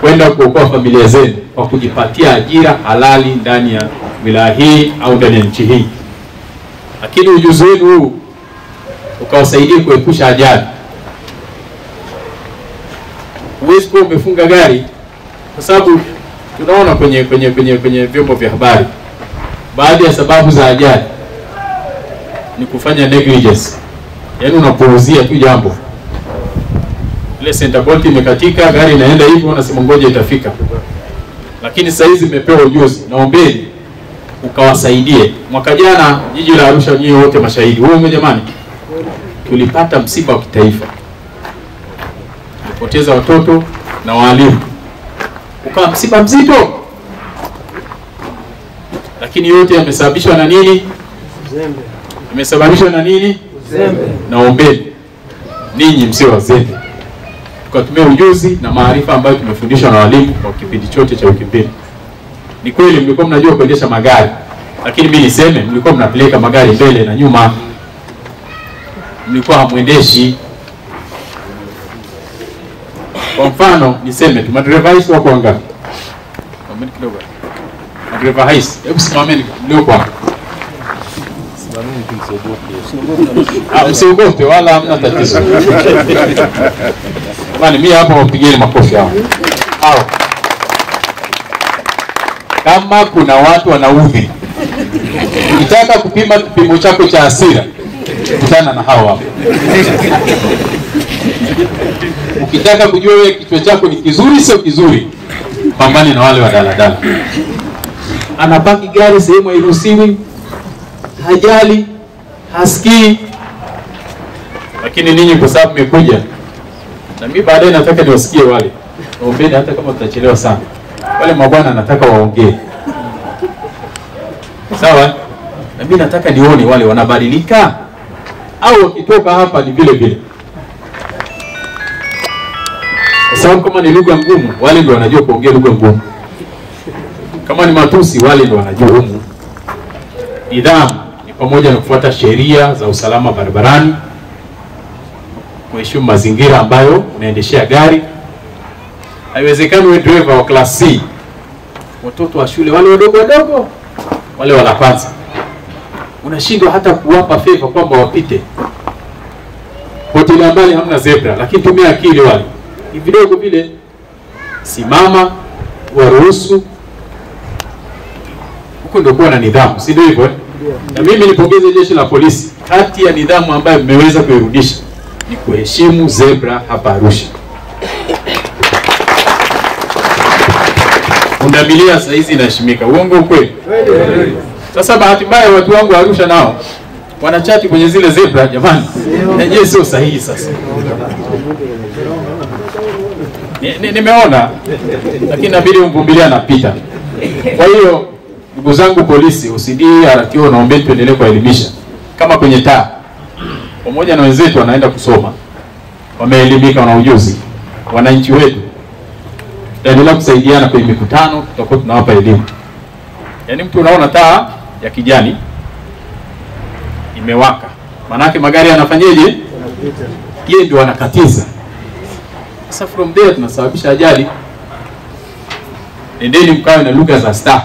kwenda kuokoa familia zenu kwa kujipatia ajira halali ndani ya wilaya hii au ndani ya nchi hii, lakini ujuzi wenu huu ukawasaidia kuepusha ajali. Huwezi kuwa umefunga gari, kwa sababu tunaona kwenye kwenye kwenye kwenye vyombo vya habari baadhi ya sababu za ajali ni kufanya negligence, yaani unapuuzia tu jambo ile center bolt imekatika, gari inaenda hivyo, unasema ngoja itafika. Lakini sasa hizi imepewa ujuzi, naombeni ukawasaidie. Mwaka jana jiji la Arusha, nyinyi wote mashahidi, huo jamani, tulipata msiba wa kitaifa, tulipoteza watoto na walimu, ukawa msiba mzito, lakini yote yamesababishwa na nini? Imesababishwa na nini? Naombeni ninyi msio wazembe tukatumia ujuzi na maarifa ambayo tumefundishwa na walimu kwa kipindi chote cha wiki mbili. Ni kweli mlikuwa mnajua kuendesha magari, lakini mimi niseme mlikuwa mnapeleka magari mbele na nyuma, mlikuwa hamwendeshi. Kwa mfano niseme tu, madereva haisi wako wangapi? Simameni kidogo. Madereva haisi, hebu simameni mlioko hapa. Ah, Msiogope wala hamna tatizo. Jamani, mimi hapa wapigeni makofi hao. Hao. Kama kuna watu wanaudhi, ukitaka kupima kipimo chako cha hasira, kutana na hao hapa. Ukitaka kujua wewe kichwa chako ni kizuri sio kizuri, pambane na wale wa daladala. Anapaki gari sehemu hairuhusiwi, hajali, hasikii. Lakini ninyi kwa sababu mmekuja na mimi baadaye nataka niwasikie wale waombeni, hata kama tutachelewa sana, wale mabwana nataka waongee, sawa? Na mimi nataka nione wale wanabadilika au wakitoka hapa ni vile vile, kwa sababu kama ni lugha ngumu, wale ndio wanajua kuongea lugha ngumu. Kama ni matusi, wale ndio wanajua humu. Nidhamu ni pamoja na kufuata sheria za usalama barabarani kuheshimu mazingira ambayo unaendeshea gari. Haiwezekani wewe driver wa class C, watoto wa shule wale wadogo wadogo wale wala kwanza, unashindwa hata kuwapa favor kwamba wapite. Hoteli mbali hamna zebra, lakini tumia akili wale ni vidogo vile, simama, waruhusu. Huko ndio kuwa na nidhamu, si ndio hivyo? eh? Na mimi nipongeze jeshi la polisi, kati ya nidhamu ambayo mmeweza kuirudisha ni kuheshimu zebra hapa Arusha. Pundamilia saa hizi inaheshimika, uongo ukweli? Sasa bahati mbaya watu wangu wa Arusha nao wanachati kwenye zile zebra, jamani, yenyewe sio sahihi. Sasa Ni- ni- nimeona, lakini inabidi umvumilia anapita. Kwa hiyo ndugu zangu polisi, OCD, RTO, naombeni tuendelee kuwaelimisha kama kwenye taa pamoja na wenzetu wanaenda kusoma, wameelimika, wana ujuzi. Wananchi wetu tutaendelea kusaidiana kwenye mikutano, tutakuwa tunawapa elimu. Yaani mtu unaona taa ya kijani imewaka, maanake magari yanafanyeje? Yeye ndio anakatiza. Sasa from there tunasababisha ajali. Nendeni mkawe na lugha za staha.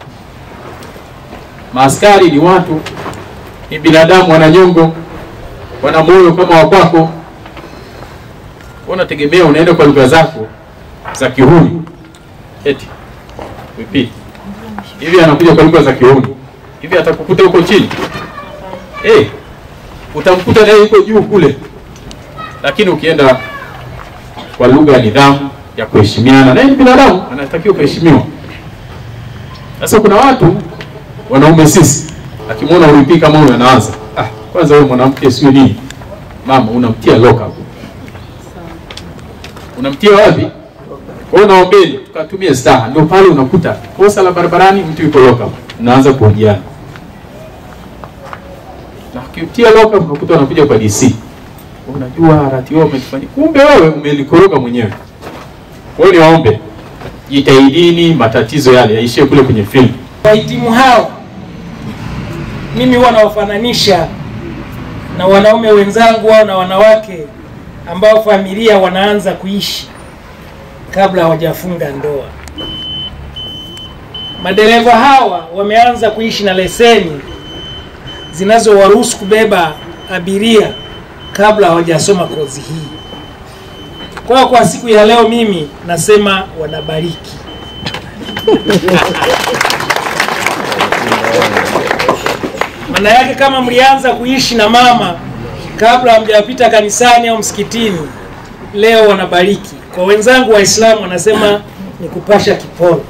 Maaskari ni watu, ni binadamu, wana nyongo wana moyo kama wa kwako. Unategemea unaenda kwa lugha zako za kihuni, eti vipi hivi? Anakuja kwa lugha za kihuni hivi, atakukuta huko chini eh, utamkuta naye yuko juu kule, lakini ukienda kwa lugha ya nidhamu ya kuheshimiana, naye ni binadamu, anatakiwa kuheshimiwa. Sasa kuna watu wanaume sisi, akimwona ulipii kama huyo anaanza ah, kwanza wewe mwanamke sio nini mama, unamtia loka, unamtia wapi? Kwa hiyo naombeni tukatumie staha, ndio pale unakuta kosa la barabarani, mtu yuko loka, unaanza kuhojiana na ukitia loka, unakuta unakuja kwa DC, unajua RTO umetufanyia, kumbe wewe umelikoroga mwenyewe. Kwa hiyo niwaombe, jitahidini matatizo yale yaishie kule kwenye film. Wahitimu hao mimi huwa nawafananisha na wanaume wenzangu au na wanawake ambao familia wanaanza kuishi. kabla hawajafunga ndoa. Madereva hawa wameanza kuishi na leseni zinazowaruhusu kubeba abiria kabla hawajasoma kozi hii. Kwa hiyo kwa siku ya leo mimi nasema wanabariki. Maana yake kama mlianza kuishi na mama kabla hamjapita kanisani au msikitini, leo wanabariki. Kwa wenzangu Waislamu wanasema ni kupasha kiporo.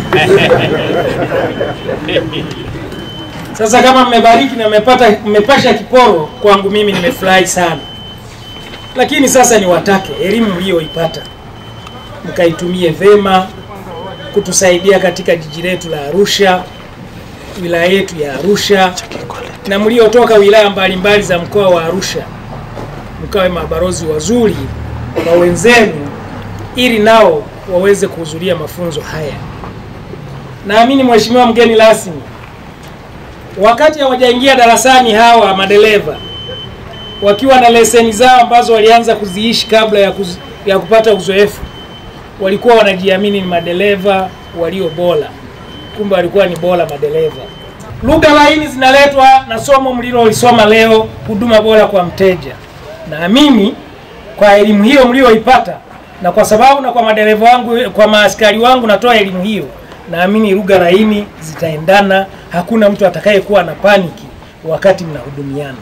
Sasa kama mmebariki na mmepata mmepasha kiporo, kwangu mimi nimefurahi sana. Lakini sasa niwatake elimu mliyoipata mkaitumie vema kutusaidia katika jiji letu la Arusha, wilaya yetu ya Arusha, na mliotoka wilaya mbalimbali za mkoa wa Arusha, mkawe mabalozi wazuri kwa wenzenu, ili nao waweze kuhudhuria mafunzo haya. Naamini mheshimiwa mgeni rasmi, wakati hawajaingia darasani, hawa madereva wakiwa na leseni zao ambazo walianza kuziishi kabla ya, kuz, ya kupata uzoefu, walikuwa wanajiamini ni madereva walio bora, kumbe walikuwa ni bora madereva. Lugha laini zinaletwa na somo mlilolisoma leo, huduma bora kwa mteja. Naamini kwa elimu hiyo mlioipata, na kwa sababu na kwa madereva wangu, kwa maaskari wangu natoa elimu hiyo, naamini lugha laini zitaendana, hakuna mtu atakayekuwa na paniki wakati mnahudumiana.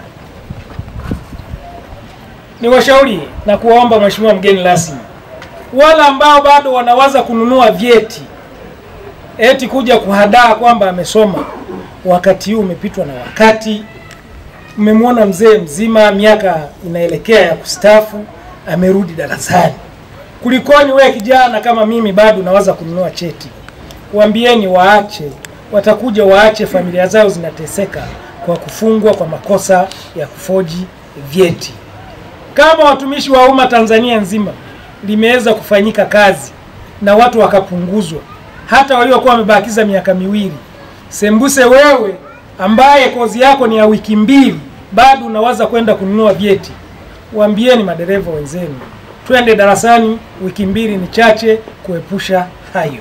Ni washauri na kuwaomba mheshimiwa mgeni rasmi, wale ambao bado wanawaza kununua vyeti eti kuja kuhadaa kwamba amesoma, wakati huu umepitwa na wakati. Mmemwona mzee mzima, miaka inaelekea ya kustaafu, amerudi darasani. Kulikoni wewe kijana kama mimi bado unawaza kununua cheti? Waambieni waache, watakuja waache, familia zao zinateseka kwa kufungwa kwa makosa ya kufoji vyeti. Kama watumishi wa umma Tanzania nzima limeweza kufanyika kazi na watu wakapunguzwa, hata waliokuwa wamebakiza miaka miwili, sembuse wewe ambaye kozi yako ni ya wiki mbili, bado unawaza kwenda kununua vyeti. Waambieni madereva wenzenu, twende darasani, wiki mbili ni chache kuepusha hayo.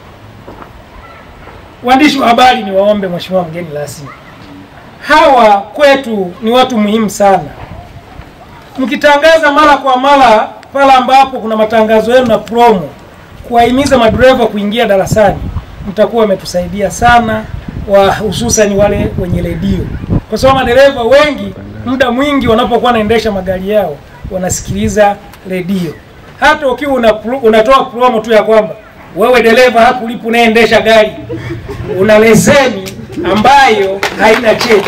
Waandishi wa habari, ni waombe mheshimiwa mgeni rasmi, hawa kwetu ni watu muhimu sana. Mkitangaza mara kwa mara pale ambapo kuna matangazo yenu na promo, kuwahimiza madereva kuingia darasani, mtakuwa umetusaidia sana, wa hususan wale wenye redio, kwa sababu madereva wengi muda mwingi wanapokuwa wanaendesha magari yao wanasikiliza redio. Hata ukiwa una, unatoa promo tu ya kwamba wewe dereva hapo ulipo unaendesha gari una leseni ambayo haina cheti,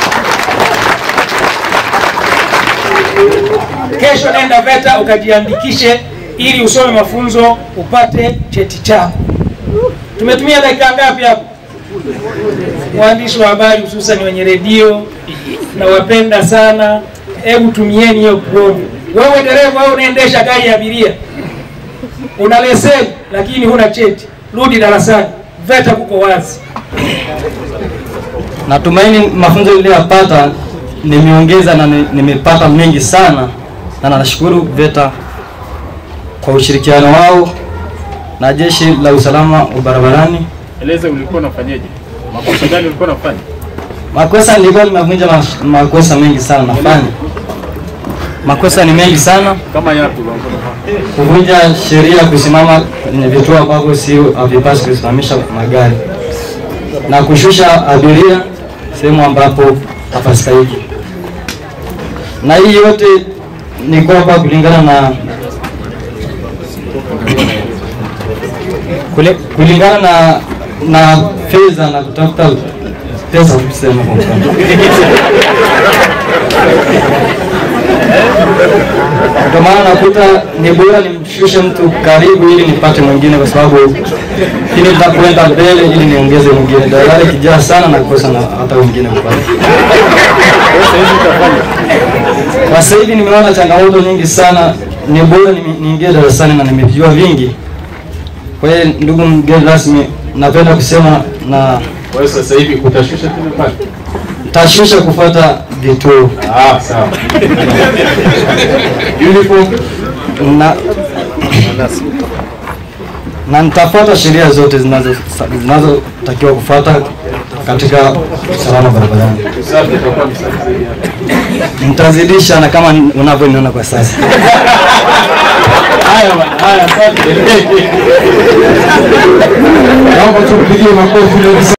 kesho nenda VETA ukajiandikishe ili usome mafunzo upate cheti chako. Tumetumia dakika ngapi hapo? Waandishi wa habari hususan wenye redio na wapenda sana, hebu tumieni hiyo promo. Wewe dereva, wewe unaendesha gari ya abiria, una leseni lakini huna cheti, rudi darasani, VETA kuko wazi. Natumaini mafunzo niliyopata nimeongeza na ni- nimepata mengi sana, na nashukuru VETA kwa ushirikiano wao na jeshi la usalama wa barabarani. Eleza ulikuwa unafanyaje? Makosa gani ulikuwa unafanya? Makosa nilikuwa nimevunja mas- makosa mengi sana nafanya. Makosa ni mengi sana, Kama yapi ulikuwa unafanya? kuvunja sheria, kusimama kwenye vituo ambavyo sio havipaswi kusimamisha magari na kushusha abiria sehemu ambapo hapastahili. Na hii yote ni kwamba kulingana na kule, kulingana na na fedha na kutafuta pesa kusema kwa mfano. Ndio maana nakuta ni bora nimshushe mtu karibu ili nipate mwingine, kwa sababu ili nitakwenda mbele ili niongeze mwingine. Dalali kijaa sana nakosa na hata wengine kupata. Kwa sasa hivi nimeona changamoto nyingi sana, ni bora nimi- niingie darasani na nimejua vingi. Kwa hiyo ndugu mgeni rasmi, napenda kusema na Kwa hiyo sasa hivi utashusha tena pale? tashusha kufuata vituo Ah, sawa. Uniform na na nitafuata sheria zote zinazo- zinazotakiwa kufuata katika usalama barabarani. Usafi utakuwa ni safi zaidi hapa. Nitazidisha na kama unavyoniona kwa sasa. Haya bwana, haya asante. Naomba tumpigie makofi leo.